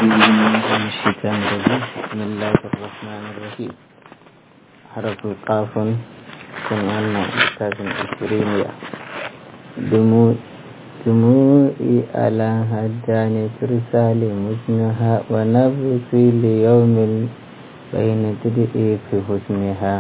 من الشيطان الرجيم بسم الله الرحمن الرحيم حرف قاف كنا أستاذ إسرينيا دموع دموعي على هدان ترسال مسنها ونفسي ليوم بين تدئي في حسنها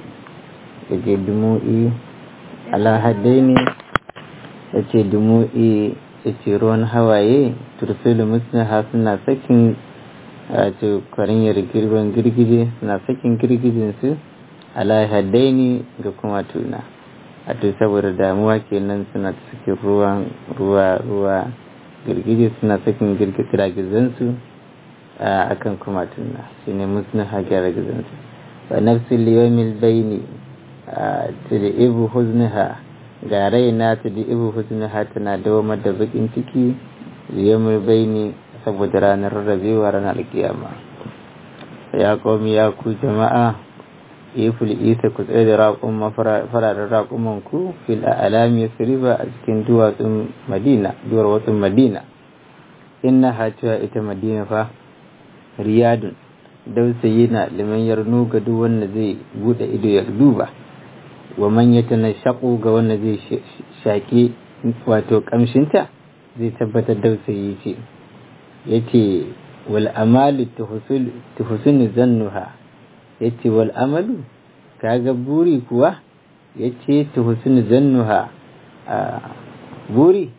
يجي دموعي على هدين yace dumu'i yace ruwan hawaye turfilu musnaha suna sakin wato kwarinyar girban girgije suna sakin girgijin su ala haddaini ga kuma tuna wato saboda damuwa kenan suna sakin ruwan ruwa ruwa girgije suna sakin girgizan su akan kuma tuna shine musnaha girgizan su wa nafsi liyawmil baini tad'ibu huznaha ga raina ta da ibu husnaha tana dawamar da bakin ciki yamur baini saboda ranar rabewa ranar alkiyama ya komi ya ku jama'a iful isa ku tsaye da raƙun fararen raƙuman ku fil alami siriba a cikin duwatsun madina duwar watsun madina inna hatuwa ita madina fa riyadun dausayi na liman yarnu ga duk wanda zai bude ido ya duba wa man ya shaƙo ga wanda zai shaƙi wato ƙamshinta zai tabbatar dausayi ce ya ce wal amalu tuhusunu zannuha ya ce wal amalu kaga buri kuwa ya ce tuhusunu zannuha buri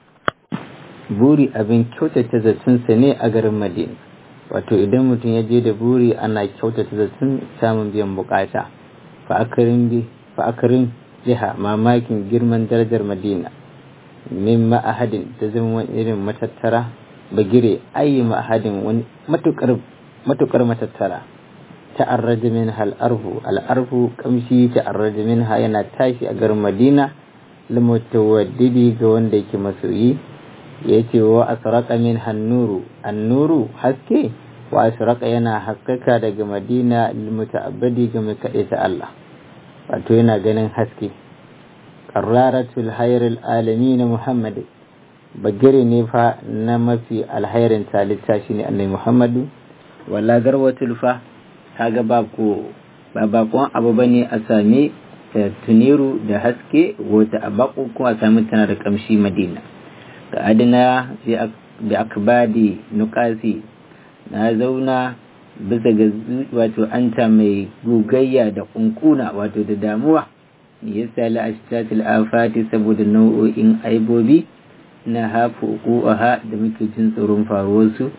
buri abin kyautata zatunsa ne a garin madina wato idan mutum ya je da buri ana kyautata zatun samun biyan bukata fa akarin bi fa'akarin jiha mamakin girman darajar madina min ma'ahadin ta zama wani irin matattara bagire ayi ma'ahadin wani matukar matattara ta'arraja min al'arfu al'arfu kamshi ta'arraja min ha yana tashi a garin madina limutawaddidi ga wanda yake masoyi ya ce wa asraka min hannuru annuru haske wa asraka yana haskaka daga madina limuta'abbadi ga mai kaɗe ta Allah wato yana ganin haske qarraratul hayril alamin muhammad bagire ne fa na mafi alhairin talitta shine annabi muhammadu wala garwatul fa kaga ba ko ba bakon abu bane a sami tuniru da haske wata abaku ko a sami tana da kamshi madina ga adina da akbadi nukasi na zauna bisa ga wato anta mai gogayya da kunkuna wato da damuwa ya sali ashtatil afati saboda nau'o'in aibobi na hafu ha da muke jin tsoron faruwarsu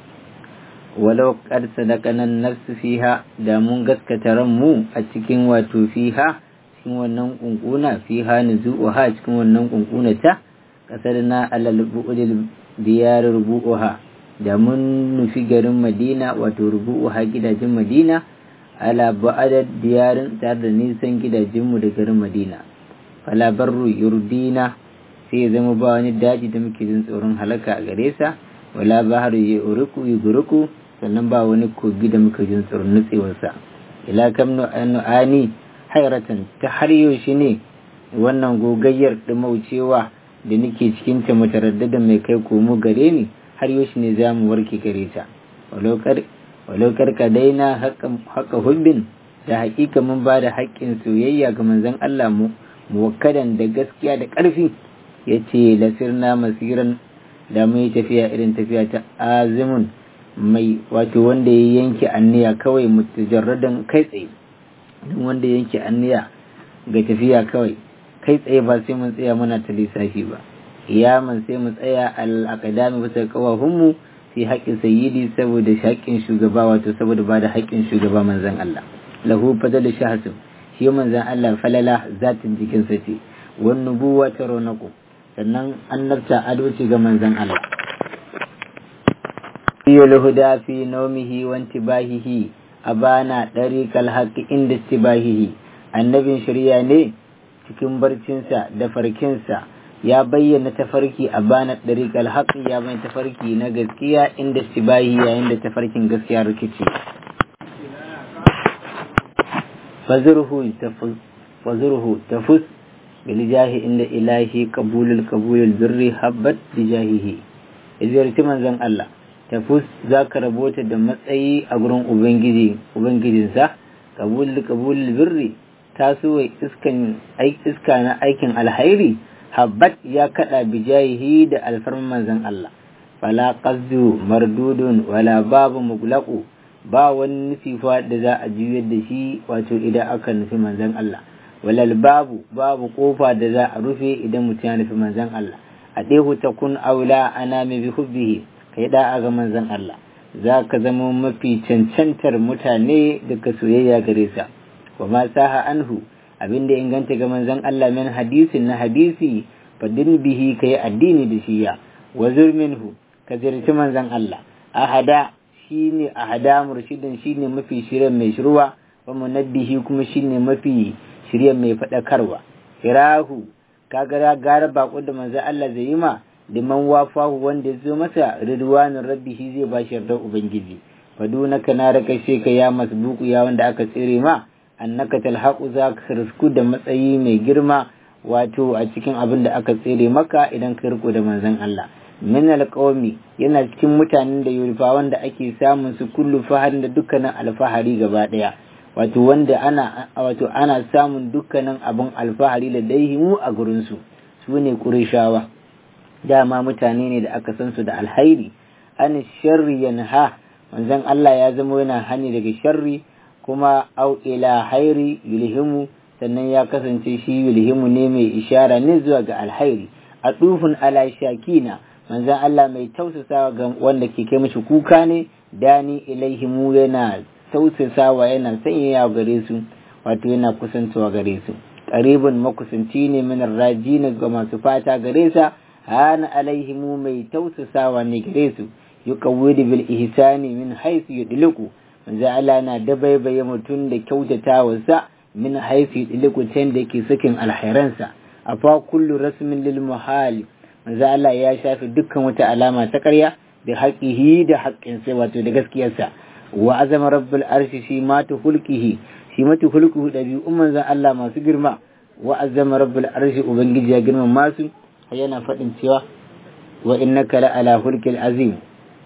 walau qad sadaqana nafsu fiha da mun gaskata ranmu a cikin wato fiha cikin wannan kunkuna fiha nuzuha cikin wannan kunkuna ta kasarna alal bu'dil diyar rubuha da mun nufi garin madina wato rubu'uha gidajen madina ala ba'adar diyarin tare da nisan gidajenmu da garin madina fala barru yurdina sai ya zama ba wani daji da muke jin tsoron halaka a gare sa wala baharu ya uruku ya guruku sannan ba wani kogi da muke jin tsoron nutsewarsa ila kam nu'ani hairatan ta har yaushe ne wannan gogayyar ɗumaucewa da nake cikin ta mutaraddada mai kai komo gare ni har yaushe ne za mu warke gare ta walau karka daina haka hubbin da haƙiƙa mun ba da haƙƙin soyayya ga manzon Allah mu muwakkadan da gaskiya da ƙarfi ya ce lasirna masiran da mu yi tafiya irin tafiya ta azimun mai wato wanda ya yanke anniya kawai mutajarradan kai tsaye don wanda ya yanke anniya ga tafiya kawai kai tsaye ba sai mun tsaya muna ta lissafi ba iyaman sai mu tsaya al'akadami bisa kawahunmu fi haƙƙin sayyidi saboda haƙƙin shugaba wato saboda ba da haƙƙin shugaba manzan Allah lahu fadalu shahsu shi manzan Allah falala zatin jikinsa ce wan nubuwa ta ronaku sannan annabta ado ce ga manzan Allah yul huda fi nawmihi wa intibahihi abana dariqal haqqi inda istibahihi annabin shari'a ne cikin barcinsa da farkinsa ya bayyana tafarki a bana ɗariƙar haƙi ya bayyana tafarki na gaskiya inda sibahi yayin da tafarkin gaskiya rikici fazurhu tafus biljahi inda ilahi qabulul qabulul birri habbat bijahihi ziyarci manzon Allah tafus za ka rabota da matsayi a gurin ubangiji ubangijinsa kabul kabul birri tasowar iskan iska na aikin alhairi habbat ya kada bijayihi da alfarman manzon Allah fala qasdu mardudun wala babu muglaqu ba wani nufi fa da za a juyar da shi wato idan aka nufi manzon Allah walal babu babu kofa da za a rufe idan mutum ya nufi manzon Allah a ɗehu ta kun aula ana mai bi hubbihi kai da ga manzon Allah za ka zama mafi cancantar mutane daga soyayya gare sa wa ma saha anhu abinda inganta ga manzon Allah min hadisin na hadisi fadin bihi kai addini da shiya wa minhu ka zirci manzon Allah ahada shine ahada murshidin shine mafi shirya mai shirwa wa munabbihi kuma shine mafi shirya mai fadakarwa firahu kaga gara bako da manzon Allah zai yi ma liman wafahu wanda ya zo masa ridwanin rabbihi zai ba shi yardar ubangiji fadunaka na raka ka ya masbuku ya wanda aka tsere ma annaka talhaqu za ka risku da matsayi mai girma wato a cikin abin da aka tsere maka idan ka riko da manzon Allah min alqawmi yana cikin mutanen da yulfa wanda ake samun su kullu faharin da dukkanin alfahari gaba daya wato wanda ana wato ana samun dukkanin abin alfahari da daihimu a gurin su su ne qurayshawa dama mutane ne da aka san su da alhairi an sharri yanha manzon Allah ya zama yana hani daga sharri kuma au ila hairi yulhimu sannan ya kasance shi yulhimu ne mai ishara ne zuwa ga alhairi a dufin ala shakina manzon Allah mai tausasawa ga wanda ke kai mishi kuka ne dani ilaihimu yana tausasawa yana sanyaya gare su wato yana kusantawa gare su qaribun makusanci ne min rajina ga masu fata gare sa hana alaihimu mai tausasawa ne gare su yuqawwidu bil ihsani min haythu yudliku manzo Allah na dabaibaye mutum da kyautatawarsa min haythu yudliku ta da yake sakin alhairansa afa kullu rasmin lil muhali manzo Allah ya shafi dukkan wata alama ta ƙarya da haƙihi da haƙƙinsa wato da gaskiyarsa wa azama rabbul arshi shi matu hulkihi shi matu hulkuhu ɗabi'un manzo Allah masu girma wa azama rabbul arshi ubangiji ya girma masu yana faɗin cewa wa innaka la ala hulkil azim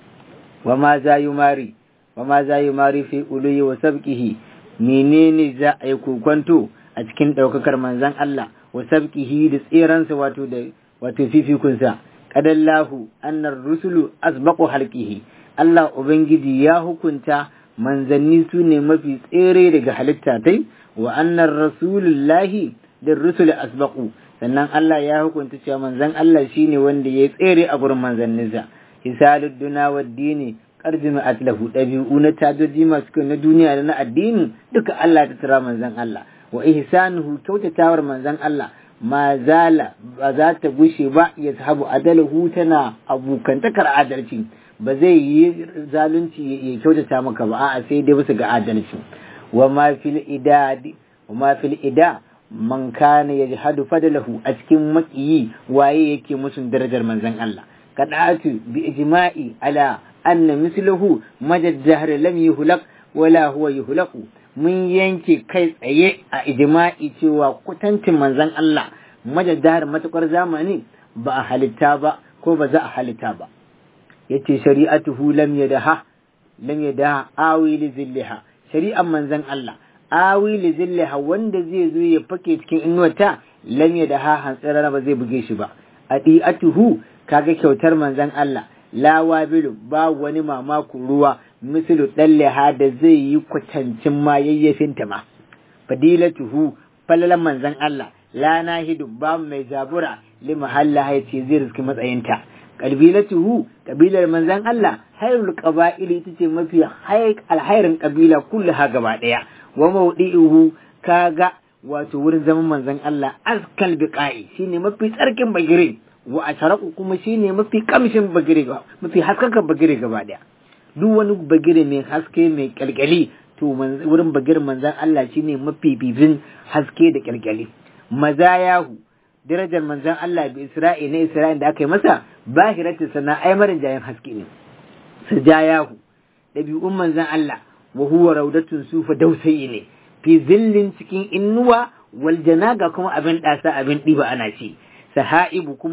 wa ma za yumari wa ma za yumari fi uluyi wa sabqihi menene za a yi kokonto a cikin ɗaukakar manzon Allah wa sabqihi da tsiransa wato da wato fifikunsa kadallahu annar rusulu asbaqu halqihi Allah ubangiji ya hukunta manzanni su ne mafi tsere daga halitta tai wa annar rasulullahi da rusul asbaqu sannan Allah ya hukunta cewa manzan Allah shine wanda ya tsere a gurin manzanninsa hisalud duna wa dini qarjima atlahu dabi'u na tajoji masu kyau na duniya da na addini duka Allah ta tara manzan Allah wa ihsanuhu kyautatawar manzan Allah ma zala ba za ta gushe ba ya sahabu adalahu tana abokantakar adalci ba zai yi zalunci ya kyautata maka ba a'a sai dai bisa ga adalci wa ma fil ida wa ma fil ida man kana yajhadu fadlahu a cikin makiyi waye yake musun darajar manzon Allah kadatu bi ijma'i ala anna mislahu madad dahr lam yuhlaq wala huwa yuhlaqu mun yanke kai tsaye a ijma'i cewa kutancin manzon Allah madad dahr matukar zamani ba a halitta ba ko ba za a halitta ba yace shari'atuhu lam yadaha lam yadaha awi li zillaha shari'an manzon Allah awi li zillaha wanda zai zo ya fake cikin inuwata lam yadaha hantsara ba zai buge shi ba adi'atuhu kaga kyautar manzon Allah la wabilu ba wani mamakon ruwa misalu dalleha da zai yi kwatancin ma yayyafinta ma fadilatuhu falalan manzon Allah la nahidu ba mai zabura li mahalla ya ce zai riski matsayinta kabilatuhu kabilar manzan Allah hayrul qaba'ili ita ce mafi alhairin kabila kullaha gaba daya wa mawdi'uhu kaga wato wurin zaman manzan Allah askal biqa'i shine mafi tsarkin bagire wa asharaku kuma shine mafi kamshin bagire mafi haskakan bagire gaba daya duk wani bagire mai haske mai kyalkyali to wurin bagirin manzan Allah shine mafi bibin haske da kyalkyali mazayahu darajar manzon Allah bi Isra'i na Isra'i da aka yi masa bahiratu sana ai marin jayan haske ne sajayahu dabi'un manzon Allah wa huwa raudatun sufa dausayi ne fi zillin cikin innuwa wal janaga kuma abin dasa abin diba ana ci sahaibu kuma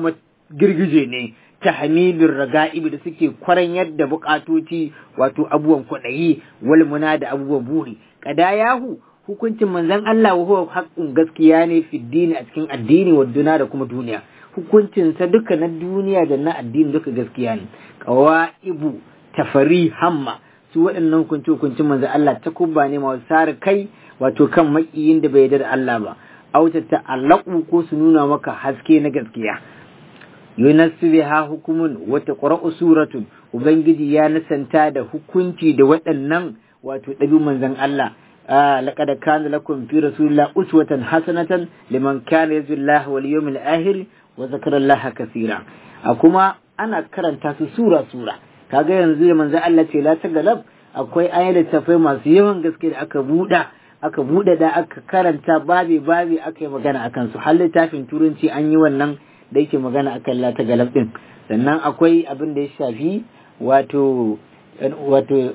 girgije ne ta hamilin raga'ibi da suke kwaran yadda bukatoci wato abubuwan kwaɗayi walmuna da abubuwan buri yahu hukuncin manzon Allah wa huwa haqqun gaskiya ne fi dini a cikin addini wa duna da kuma duniya hukuncin sa duka na duniya da na addini duka gaskiya ne qawaibu tafari hamma su waɗannan hukunci hukuncin manzon Allah ta kubba ne masu sare kai wato kan makiyin da bai yarda da Allah ba auta ta'allaqu ko su nuna maka haske na gaskiya yunassu biha hukumun wata qura'u suratun ubangiji ya nasanta da hukunci da waɗannan wato ɗabi manzon Allah laqad kana lakum fi rasulillahi uswatan hasanatan liman kana yarju Allah wal yawmil akhir wa zakara Allah kaseera a kuma ana karanta su sura sura kaga yanzu da manzon Allah ce la tagalab akwai ayyar tafai masu yawan gaske da aka buɗa aka buɗe da aka karanta babi babi aka yi magana akan su har littafin turanci an yi wannan da yake magana akan lata galab din sannan akwai abin da ya shafi wato wato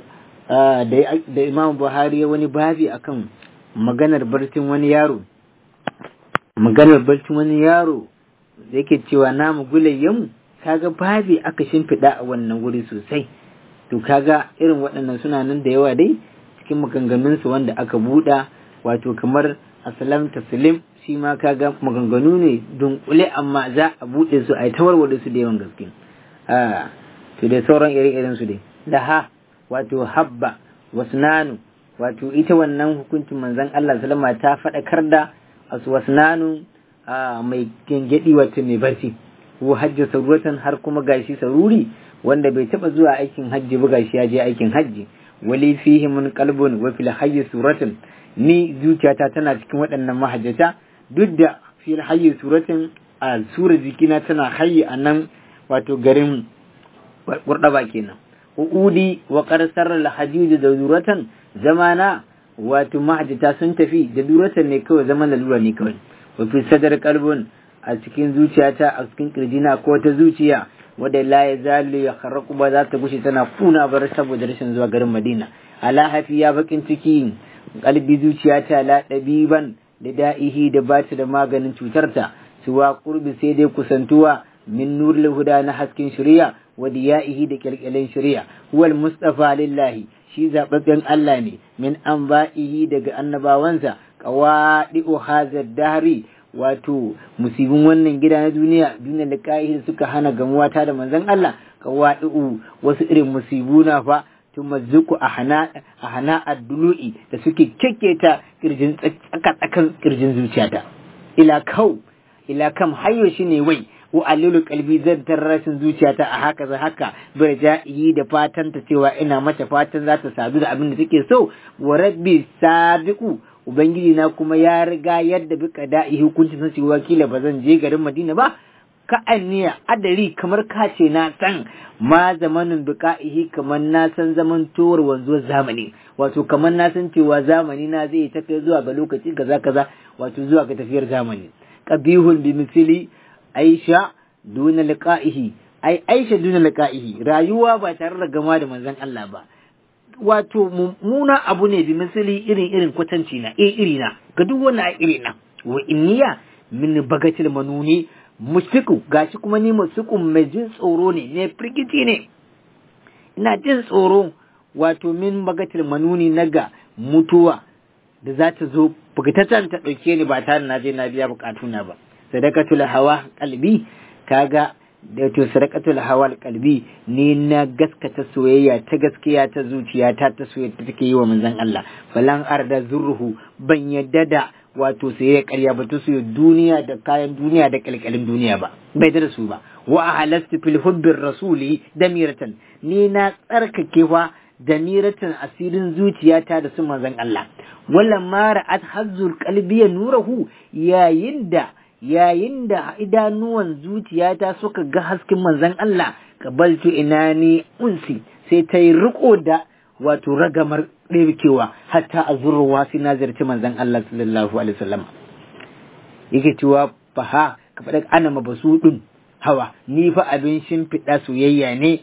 da imam buhari ya wani babi akan maganar barcin wani yaro maganar barcin wani yaro da yake cewa namu gulayyanmu kaga babi aka shimfiɗa a wannan wuri sosai to kaga irin waɗannan suna nan da yawa dai cikin maganganunsu wanda aka buɗa wato kamar asalam taslim shi ma kaga maganganu ne dunkule amma za a buɗe su a yi tawarware su da yawan gaske a to da sauran ire-iren su dai laha wato habba wasnanu wato ita wannan hukuncin manzon Allah sallama ta faɗakar da asu wasnanu a mai gengedi wato mai barci ko hajji saruratan har kuma gashi saruri wanda bai taba zuwa aikin hajji ba gashi ya je aikin hajji wali fihi mun qalbun wa fil hayyi suratun ni zuciyata tana cikin waɗannan mahajjata duk da fil hayyi suratin a sura jikina tana hayyi a nan wato garin kurɗaba kenan uudi wa qarsar al hajjuj da zuratan zamana wato mahajjata sun tafi da duratan ne kawai zaman lalura ne kawai wa fi sadar qalbun a cikin zuciyata a cikin kirjina ko ta zuciya wadda la ya zalu ya kharraku ba za ta gushe tana kuna bar saboda rashin zuwa garin Madina ala hafiya bakin ciki kalbi zuciyata la dabiban da da'ihi da bata da maganin cutarta suwa qurbi sai dai kusantuwa min nuril huda na hasken shari'a wa diya'ihi da kyalkyalen shari'a huwal mustafa lillahi shi zababben Allah ne min anba'ihi daga annabawansa qawadi'u hazar dahri wato musibin wannan gida na duniya duniya da da suka hana gamuwa ta da manzon Allah qawadi'u wasu irin musibu na fa tumazzuku a hana addulu'i da suke kekketa kirjin tsaka tsakan kirjin zuciyata ila kau ila kam hayo shine wai wa alilu kalbi zan rashin zuciyata a haka za haka bai ja'i da fatan ta cewa ina mata fatan za ta sadu da abin da take so wa rabbi sabiqu ubangiji na kuma ya riga yadda bi da'i hukunci sun ce wakila ba zan je garin Madina ba ka anniya adari kamar ka ce na san ma zamanin biqa'ihi kamar na san zaman towar wanzuwar zamani wato kamar na san cewa zamani na zai ta kai zuwa ga lokaci kaza kaza wato zuwa ga tafiyar zamani qabihun bi misli aisha duna liqa'ihi ai aisha duna liqa'ihi rayuwa ba tare da gama da manzon Allah ba wato mummuna abu ne bi misali irin irin kwatanci na eh iri na ga duk wannan a iri na wa inniya min bagatil manuni musiku gashi kuma ni musiku mai jin tsoro ne ne firgici ne ina jin tsoro wato min bagatil manuni naga mutuwa da za ta zo bugataccen ta ɗauke ni ba tare na je na biya bukatuna ba sadakatul hawa kalbi kaga da to sadaqatul hawal kalbi ni na gaskata soyayya ta gaskiya ta zuciya ta ta soyayya ta take yi wa manzon Allah falan arda zurruhu ban yadda da wato soyayya ƙarya ba ta soyayya duniya da kayan duniya da kalkalin duniya ba bai da su ba wa ahalastu fil hubbir rasuli damiratan ni na tsarkake wa damiratan asirin zuciyata da su manzon Allah wallan mara at hazzul qalbi nurahu yayin da yayin da idanuwan zuciyata suka ga hasken manzon Allah kabaltu inani unsi sai ta yi riko da wato ragamar ɗebkewa hatta a zurruwa sai na zarci manzon Allah sallallahu alaihi wasallam yake cewa fa ha ka faɗa ana mabasudun hawa ni fa abin shimfiɗa soyayya ne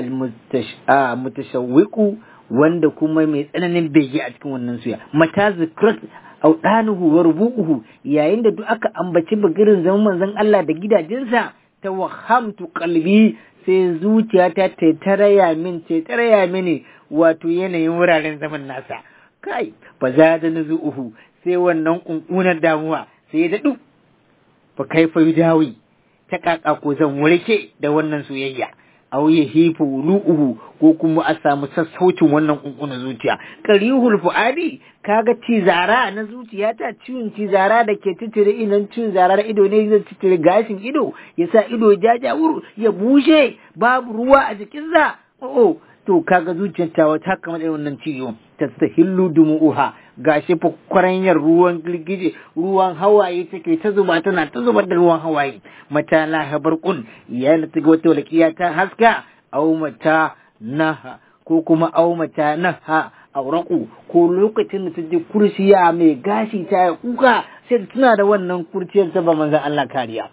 al-mutashawwiqu wanda kuma mai tsananin bege a cikin wannan suya mata zikrat audanuhu wa rubu'uhu yayin da duk aka ambaci bagirin zaman manzon Allah da gidajensa tawhamtu qalbi sai zuciyata ta taraya min ta taraya mini wato yanayin wuraren zaman nasa kai fa zada nuzuhu sai wannan kunkunar damuwa sai ya dadu fa kaifa yudawi ta kaka ko zan warke da wannan soyayya aw ya hifu lu'uhu ko kuma a samu sassaucin wannan kunkunan zuciya qarihul fuadi kaga cizara na zuciya ta ciwon cizara da ke titire idan ciwon zara da ido ne zai titire gashin ido ya sa ido jajawur ya bushe babu ruwa a jikinsa oh to kaga zuciyar ta wata kamar irin wannan ciwo tastahillu dumu'uha gashi fa kwaranyar ruwan girgije ruwan hawaye take ta zuba tana ta zubar da ruwan hawaye mata la habarqun ya ta ga wata walqiya ta haska aw mata naha ko kuma aw mata naha auraku ko lokacin da ta je kursiya mai gashi ta kuka sai tana da wannan kurciyar ta ba manzon Allah kariya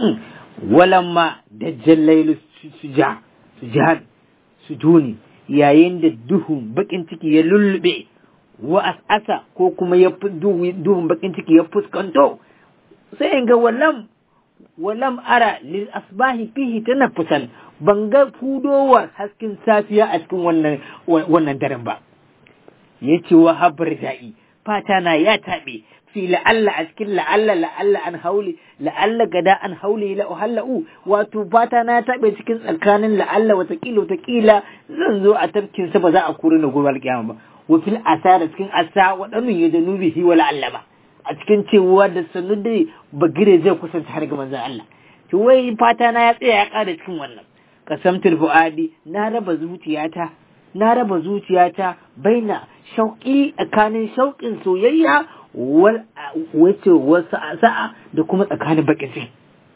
walamma dajjal lailu suja sujad sujuni yayin da duhun bakin ciki ya lullube wa as'asa ko kuma ya duhun bakin ciki ya fuskanto sai in ga walam walam ara lil asbahi fihi tanaffusan ban ga fudowar hasken safiya a cikin wannan wannan daren ba yace wa habar da'i fata na ya tabe fi la'alla a cikin la'alla la'alla an hauli la'alla gada an hauli la uhallau wato fata na tabe cikin tsakanin la'alla watakila watakila zan zo a tafkin sa ba za a kore na gobe alkiyama ba wa fil asara cikin asa wadannan ya danu bihi wa la'alla ba a cikin cewa da sanu dai bagire zai kusanta har ga manzon Allah to wai fata na ya tsaya ya kada cikin wannan qasamtul fuadi na raba zuciyata na raba zuciyata baina shauƙi tsakanin shauƙin soyayya wace wasu sa'a da kuma tsakanin bakin ciki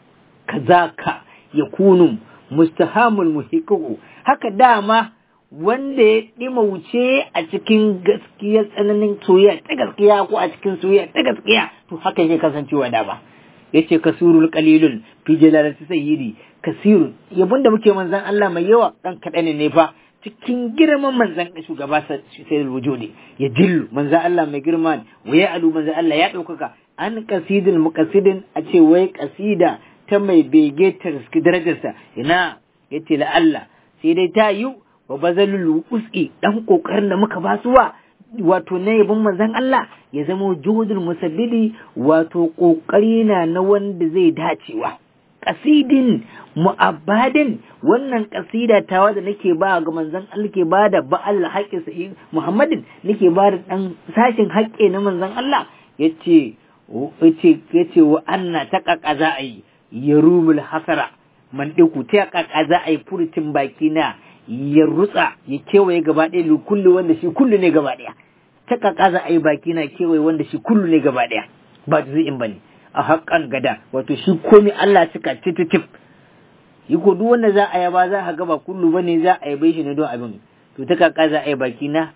kazaka ya kunu mustahamul muhiqqu haka dama wanda ya ɗima wuce a cikin gaskiya tsananin soyayya ta gaskiya ko a cikin soyayya ta gaskiya to haka yake kasancewa dama yace kasurul qalilun fi jalalati sayyidi kasirun yabon da muke manzan Allah mai yawa dan kaɗan ne fa cikin girman manzan shugaba sai wujudi ya jillu manzan Allah mai girma ne wa ya alu manzan Allah ya ɗaukaka an kasidin muqasidin a ce wai kasida ta mai bege ta riski darajarsa ina yace la Allah sai dai ta yi wa bazalul uski dan kokarin da muka basuwa wato na yabon manzan Allah ya zama juhudul musabbidi wato kokari na na wanda zai dacewa kasidin mu'abbadin wannan kasida tawa da nake ba ga manzon Allah ke ba da ba'al haƙƙin sa Muhammadin nake ba da dan sashin haƙƙi na manzon Allah yace yace yace wa anna ta za a yi yarumul hasara man diku ta za a yi furucin baki na ya rutsa ya kewaye gaba ɗaya kullu wanda shi kullu ne gaba ɗaya ta za a yi baki na kewaye wanda shi kullu ne gaba ɗaya ba zai in bane a haƙƙan gada wato shi komi Allah suka tititif yi ko duk wanda za a yaba za a gaba kullu bane za a yabe shi ne don abin to ta kaka za a yi baki na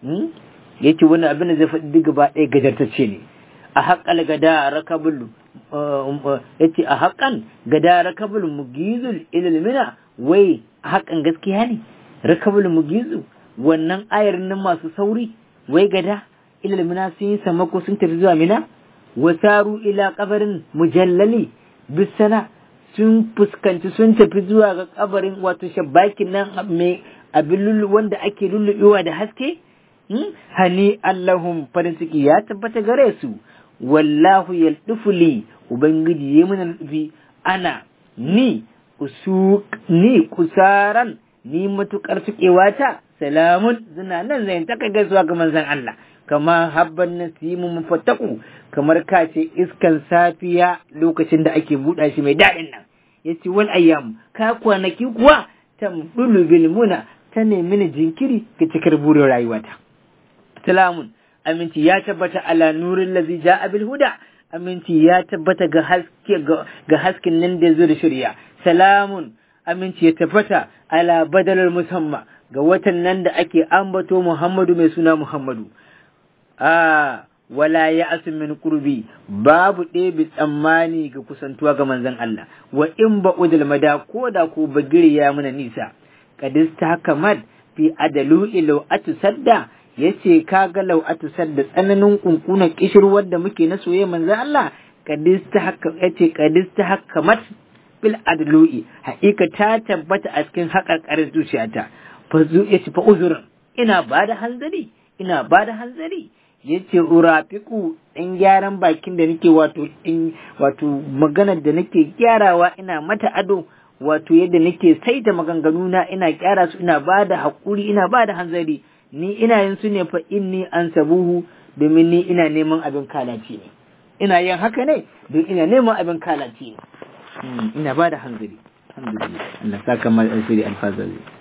ya ce wannan abin da zai faɗi duk gaba ɗaya gajartacce ne a haƙƙal gada rakabul ya ce a haƙƙan gada rakabul mugizul ililmina wai a haƙƙan gaskiya ne rakabul mugizu wannan ayar nan masu sauri wai gada ililmina sun yi samako sun tafi zuwa mina wasaru ila kabarin mujallali bisana sun fuskanci sun tafi zuwa ga kabarin wato shabakin nan mai abin wanda ake lullubewa da haske hani allahum farin ciki ya tabbata gare su wallahu yaldufuli ubangiji ya mana nufi ana ni usu ni kusaran ni matukar ta salamun zina nan zai taka gaisuwa ga manzon Allah kama habban nasimu mufattaku kamar ka ce iskan safiya lokacin da ake buɗa shi mai daɗin nan ya ce wal ayyam ka kwanaki kuwa ta mudulu bil muna ta nemi ni jinkiri ga cikar burin rayuwata salamun aminci ya tabbata ala nurin lazi ja'a bil huda aminci ya tabbata ga haske ga hasken nan da zo da shirya salamun aminci ya tabbata ala badalul musamma ga watan nan da ake ambato Muhammadu mai suna Muhammadu a wala ya asu min kurbi babu ɗebi tsammani ga kusantuwa ga manzon Allah wa in ba udul mada ko da ko bagiri ya muna nisa kadis ta kamad fi adalu ilau atu sadda yace kaga lau atu sadda tsananin kunkunan kishirwar da muke na soyayya manzon Allah kadis ta haka yace kadis ta hakamat bil adlu'i haƙiƙa ta tabbata a cikin haƙarƙarin zuciyata fa zu yace fa uzurin ina bada hanzari ina bada hanzari yace urafiku in gyaran bakin da nake wato in wato maganar da nake gyarawa ina mata ado wato yadda nake saita maganganu na ina gyara su ina bada haƙuri ina bada hanzari ni ina yin su ne fa inni an sabuhu domin ni ina neman abin kalaci ne ina yin haka ne don ina neman abin kalaci ne ina bada hanzari alhamdulillah Allah saka mal alfiri alfazari